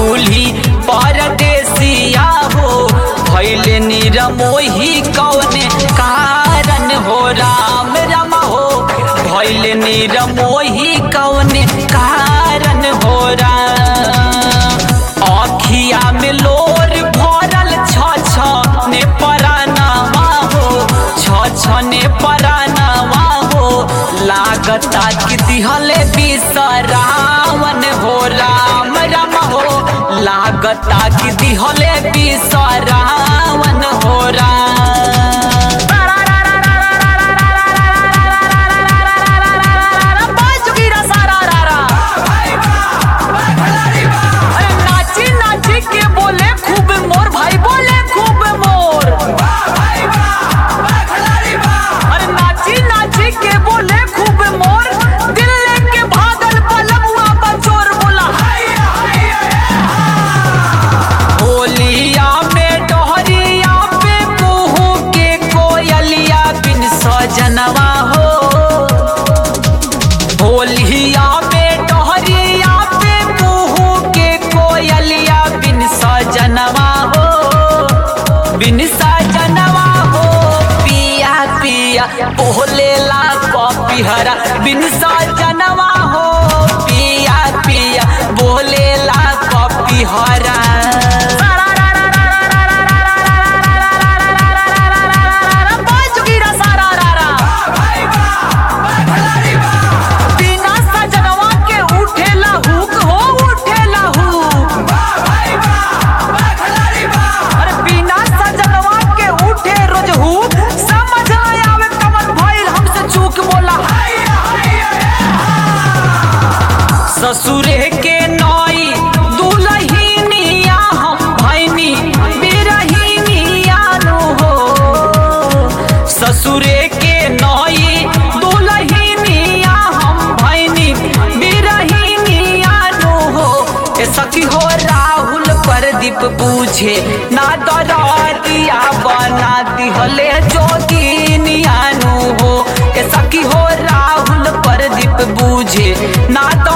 दूल्ही परदेसिया हो भैले निरमोही कौने कारण हो राम राम हो भैले निरमोही कौने कारण हो राम अखिया में लोर भरल छ छ ने परानावा हो छ छ ने परानावा हो लागता कि दिहले बिसरावन हो राम राम हो लागता कि दिहले बिसरावन हो राम अरे नाची नाची के बोले खूब मोर भाई बोले खूब मोर अरे नाची नाची के बोले खूब मोर दिल लेके भागल पलमुआ बचोर बोला होलिया में डोहरिया पे कुहू के कोयलिया बिन सजनवा हो होलिया में डोहरिया पे कुहू के कोयलिया बिन सजनवा हो बिन सजनवा हो पिया पिया बोलेला कपिहरा बिन सजनवा हो पिया पिया बोलेला कपिहरा बिना सजनवा के उठेला हुक हो उठेला हुक अरे बिना सजनवा के उठे रोज हुक समझ न आवे कमन भइल हमसे चूक बोला ससुरे के नई दुलहिनिया हम भैनी बिरहिनिया नु हो ससुरे के नई दुलहिनिया हम भैनी बिरहिनिया नु हो ए सखी हो राहुल प्रदीप पूछे ना दरिया बना दिहले जोगिनिया नु हो ए सखी हो राहुल प्रदीप बूझे ना तो